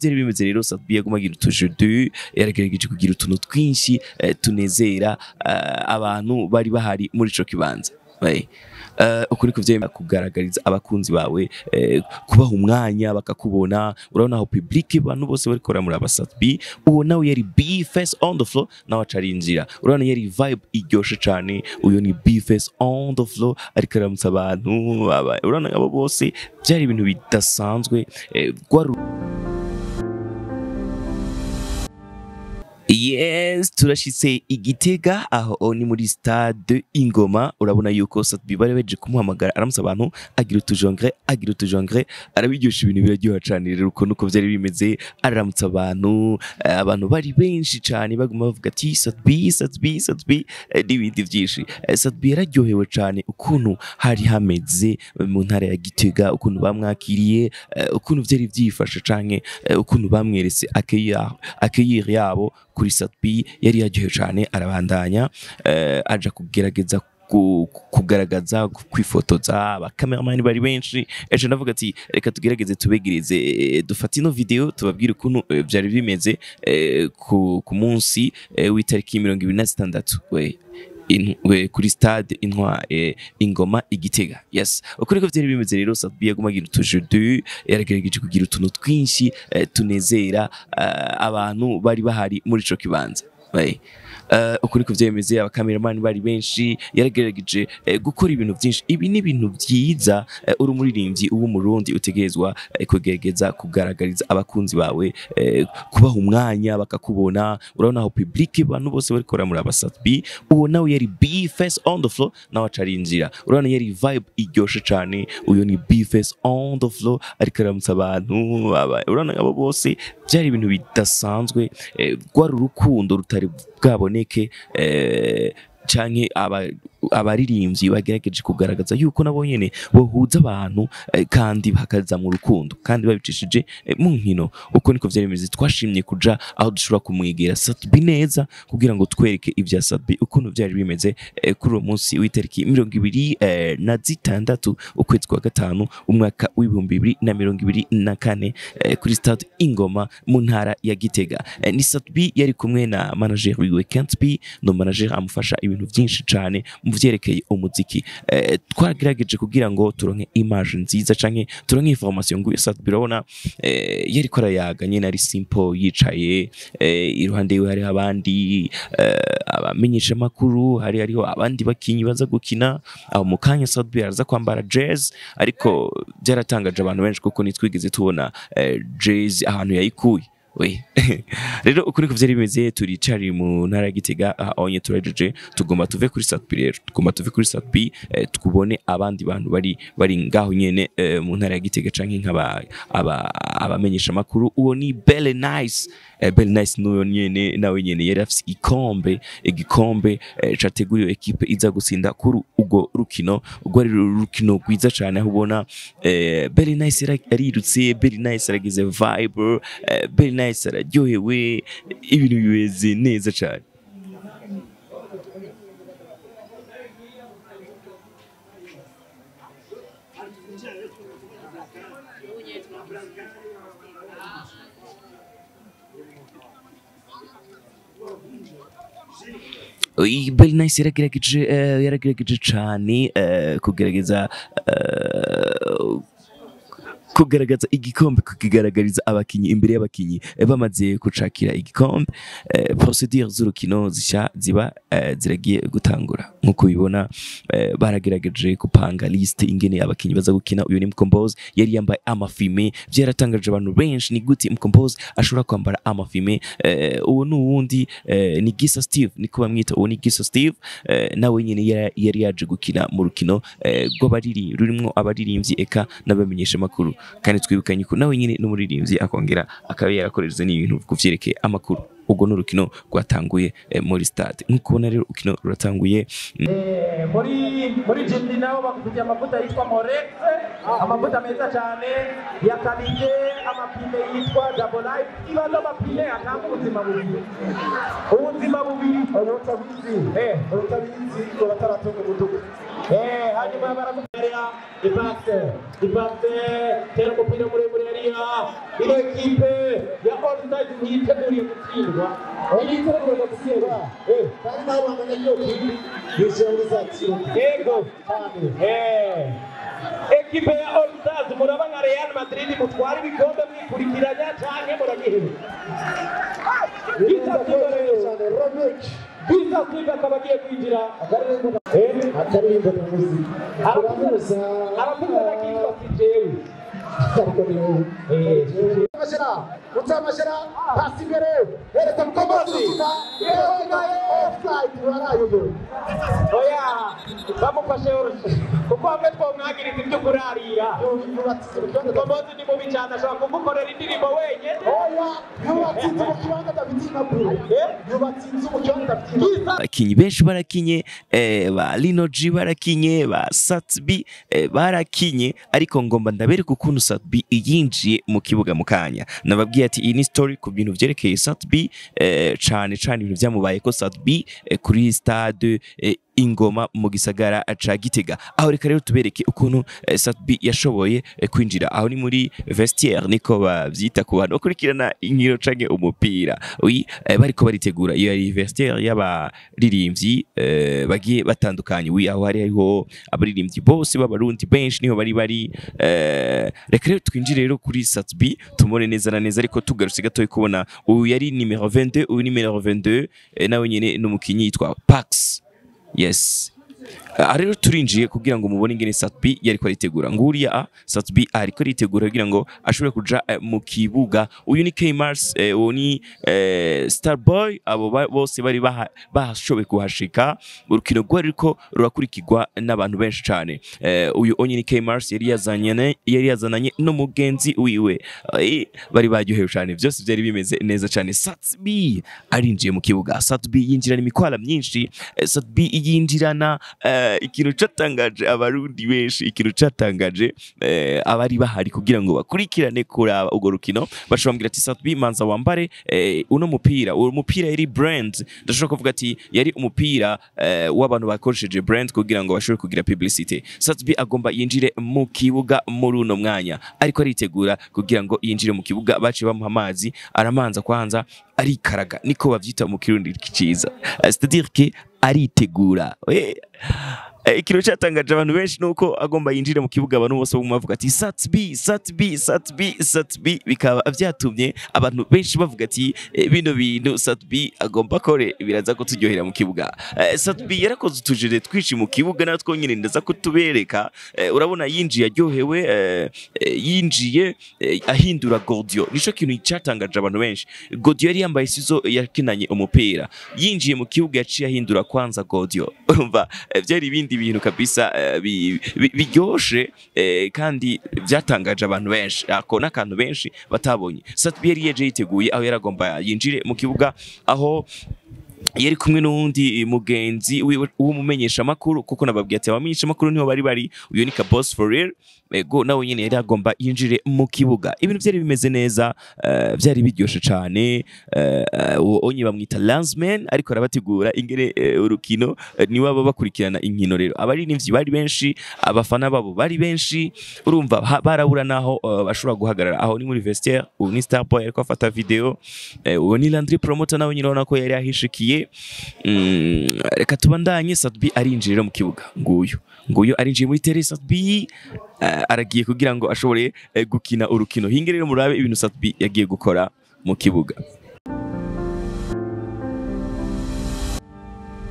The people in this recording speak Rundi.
byari bimeze rero Sadbi yaguma agira utujeu yaragerageje kugira utuntu twinshi eh, tunezera eh, abantu bari bahari muri ico kibanza Right. Uh, ukuri kuvyema kugaragariza abakunzi bawe eh, kubaha umwanya bakakubona urabona aho public abantu bose bariko baramura abasatbi uwo nawe yari B face on the floor nawe acarinjira urabona yari vibe iryoshe cane uyo ni B face on the floor ariko aramutsa abantu aba- urabona abo bose byari ibintu bidasanzwe eh, rwari Yes, turashitse igitega aho ni muri stade Ingoma urabona yuko Satbi bari baje kumuhamagara aramutsa abantu agira utujongre agira utujongre arabiryosha ibintu biraryoha cane rero uko nuko vyari bimeze araramutsa abantu eh, abantu bari benshi cane baguma bavuga ati Satbi Satbi Satbi eh, n'ibindi vyinshi Eh, Satbi yararyohewe cane ukuntu hari hameze mu ntara ya Gitega ukuntu bamwakiriye eh, ukuntu vyari vyifashe canke eh, ukuntu bamweretse accueillir accueillir yabo kuri Satbi yari yaryohewe cane arabandanya eh, aja kugerageza ku- kugaragaza kwifotoza abakameramani bari benshi ejo ndavuga ati reka tugerageze tubegereze eh, dufate ino video tubabwire ukuntu eh, vyari bimeze eh, ku, ku munsi eh, w'itariki mirongo ibiri na zitandatu we in- we- kuri stade intwa eh, ingoma igitega yes ukuri ko vyari bimeze rero Sadbi yaguma agira utujeu yaragerageje kugira utuntu twinshi eh, tunezera eh, abantu bari bahari muri ico kibanza Right. Uh, ukuri ku vyemeze abakameramani bari benshi yaragerageje eh, gukora ibintu byinshi ibi ni ibintu byiza eh, uri umuririmbyi w'umurundi utegerezwa eh, kugerageza kugaragariza abakunzi bawe eh, kubaha umwanya bakakubona urabona aho public abantu bose bariko baramura abasatbi uwo nawe yari B face on the floor nawe acarinjira urabona yari vibe iryoshe cane uyo ni B face on the floor ariko aramutsa abantu aba- urabona abo bose byari ibintu bidasanzwe eh, rwari urukundo rutari bwaboneke eh, canke aba- abaririmbyi bagerageje kugaragaza yuko nabo nyene bohuza abantu eh, kandi bakaza mu rukundo kandi babicishije eh, mu nkino uko niko vyari bimeze twashimye kuja aho dushobora kumwegera Satbi neza kugira ngo twereke ivya Satbi ukuntu vyari bimeze eh, kuri uwo munsi w'itariki mirongo ibiri eh, na zitandatu ukwezi kwa gatanu umwaka w'ibihumbi bibiri na mirongo ibiri na kane eh, kuri stade Ingoma mu ntara ya Gitega eh, ni Satbi yari kumwe na manager wiwe Kentby no manager amufasha ibintu byinshi cane mu vyerekeye umuziki eh, twagerageje kugira ngo turonke image nziza canke turonke information nguye Satbi urabona eh, yari ko arayaga nyene ari simple yicaye eh, iruhande yiwe hariho abandi eh, abamenyesha makuru hari hariho abandi bakinyi baza gukina aho mu kanya Sadbi araza kwambara jazz ariko byaratangaje abantu benshi kuko nitwigeze tubona eh, jazz ahantu yayikuye we rero ukuri ko vyari bimeze turicari mu ntara ya Gitega ahonye turajeje tugomba tuve kuri Satbi rero tugomba tuve kuri Satbi eh, tukubone abandi bantu bari bari ngaho nyene eh, mu ntara ya Gitega canke nk'aba aba- abamenyesha makuru uwo ni Belle Nice eh, Belle Nice nuyo nyene nawe nyene yari afise igikombe igikombe eh, categuriwe ekipe iza gutsinda kuri urwo rukino urwo ari urukino rwiza cane aho ubona eh, Belle Nice yara- yarirutse Belle Nice aragize vibe eh, Belle Nice araryohewe ibintu bimeze neza cane Oyi, Belle Nice yaragerageje eh, yaragerageje cane eh, kugerageza eh, kugaragaza igikombe kukigaragariza abakinyi imbere y'abakinyi eh, bamaze kucakira igikombe eh, procedure z'urukino zisha ziba eh, ziragiye gutangura nkuko ubibona eh, baragerageje gupanga liste ingene abakinyi baza gukina uyu ni Mkombozi yari yambaye amafime byaratangaje abantu benshi ni gute Mkombozi ashobora kwambara amafime eh, uwo ni uwundi eh, ni Gisa Steve niko bamwita uwo ni Gisa Steve eh, nawe nyene yari- yari yaje gukina mu rukino eh, rw'abariri rurimwo abaririmbyi eka n'abamenyesha makuru kandi twibukanye ko nawe nyine n'umuririmbyi akongera akaba yarakorereza n'ibintu ku vyerekeye amakuru ubwo ni urukino rwatanguye eh, muri stade nk'uko ubona rero urukino ruratanguye Eh, muri muri jimdi nabo bakufitiye amavuta yitwa morex amavuta meza cyane ya kalite amapine yitwa double life ibaza amapine atanga ubuzima bubiri ubuzima bubiri utabizi eh utabizi urataratunga umutuku eh hanyuma baramukorera ipase ipase tera umupira muremure yariya ino ekipe gutsindwa Iri tegura gutsindwa. Eh, Kandi nawe bamenya ko kiri yinjira muri za kiyovu. yego Cyane. Eh. ekipe ya All Stars muraba nka Real Madrid mutwara ibikombe mwikurikiranya canke muragiheba Birinda ko rero cyane Romic. Bisa Silva akaba agiye kwinjira Akaririmbo Eh, akaririmbo ni muzika. Turamuza. aravuga nakitwa sijewe Ariko ni wowe. Eh, Mashara, utamashara, pasi imbere, hereza mukombozi. Yewe naye offside warayoyo. oya bamufashe kuko hamwe twomwagiriza ibyo kurarira Yubatse mu kibanza komozi ni mubi cyane ashobora kugukorera indirimbo wenyine Oya, yubatse inzu mu kibanza adafite impapuro. Eh? Yubatse inzu mu kibanza adafite impapuro. abakinnyi benshi barakinye eh, ba Lino G barakinye ba Satbi eh, barakinye ariko ngomba ndabereka ukuntu Satbi yinjiye mu kibuga mu kanya nababwiye ati iyi ni story ku bintu vyerekeye Satbi eh, cane cane ibintu vyamubaye ko Satbi eh, kuri stade eh, ingoma mu gisagara ca Gitega aho reka rero tubereke ukuntu eh, Satbi yashoboye eh, kwinjira aho ni muri vestiaire niko bavyita ku bantu bakurikirana inkino canke umupira oui eh, bariko baritegura iyo yari vestiaire y'abaririmbyi eh, bagiye batandukanye oui aho hari hariho abaririmbyi bose b'abarundi benshi niho bari bari eh, reka rero twinjire rero kuri Satbi tumone neza na neza ariko tugarutse gatoya kubona uyu yari numero 22 uyu numero 22 eh, nawe nyene n'umukinyi yitwa Pax yes aha rero turinjiye kugira ngo mubone ingene Satbi yariko aritegura nguriya a Satbi ariko aritegura kugira ngo ashobore kuja eh, mu kibuga uyu ni K Mars eh, uwo ni eh, Starboy abo ba- bose bari baha- bahashoboye kuhashika urukino rwari ruriko rurakurikirwa n'abantu benshi cane eh, uyu onye ni K Mars yari yazanye yari yazananye n'umugenzi wiwe Eh, bari baryohewe cane byose byari bimeze neza cane Satbi arinjiye mu kibuga Satbi yinjirana imikwala myinshi eh, Satbi yinjirana eh, ikintu catangaje abarundi benshi ikintu catangaje eh, abari bahari kugira ngo bakurikirane kuraba urwo rukino bashobora kumbwira ati Satbi manza wambare eh, uno mupira uwo mupira yari brand ndashobora kuvuga ati yari umupira eh, w'abantu bakoresheje brand kugira ngo bashobore kugira publicity Satbi agomba yinjire mu kibuga muri uno mwanya ariko aritegura kugira ngo yinjire mu kibuga baciye bamuha amazi aramanza kwanza arikaraga niko bavyita mu kirundi ciza Eh, c'est-à-dire que aritegura Eh, eh, ikintu cyatangaje abantu benshi nuko agomba yinjire mu kibuga abantu bose baguma bavuga ati Satbi Satbi Satbi Satbi bikaba vyatumye abantu benshi bavuga ati eh, bino bintu Satbi agomba kore biraza kuturyohera mu kibuga Eh, Satbi yarakoze utujere twinshi mu kibuga natwo nyine ndaza kutubereka Eh, urabona yinjiye aryohewe eh, eh, yinjiye eh, ahindura Gordio nico kintu cyatangaje abantu benshi Gordio yari yambaye sizo yakinanye umupira yinjiye mu kibuga yaciye ahindura kwanza Gordio urumva eh, byari ibindi bintu kabisa eh, bi- bi- biryoshe eh, kandi byatangaje abantu benshi ako n'akantu benshi batabonye Satbi yari yeje yiteguye aho yaragomba yinjire mu kibuga aho yari kumwe n'uwundi mugenzi wiwe w'umumenyeshamakuru kuko nababwiye ati abamenyeshamakuru niho bari bari uyu ni ka boss for real ego nawe nyine yari agomba yinjire mu kibuga ibintu byari bimeze neza eh, byari biryoshe cyane eh, eh, uwo onye bamwita Landsman ariko arabategura ingere eh, urukino eh, niwe baba bakurikirana inkino rero abaririmbyi bari benshi abafana babo bari benshi urumva ha- barabura naho eh, bashobora guhagarara aho ni muri vestiaire ubu ni Starboy ariko afata video eh, uwo ni Landry Promoter nawe nyine urabona ko yari yahishikiye Mm, reka tubandanye Satbi arinjira mu kibuga nguyu nguyu arinjiye muri tere Satbi eh, aragiye kugira ngo ashobore eh, gukina urukino hinge rero murabe ibintu Satbi yagiye gukora mu kibuga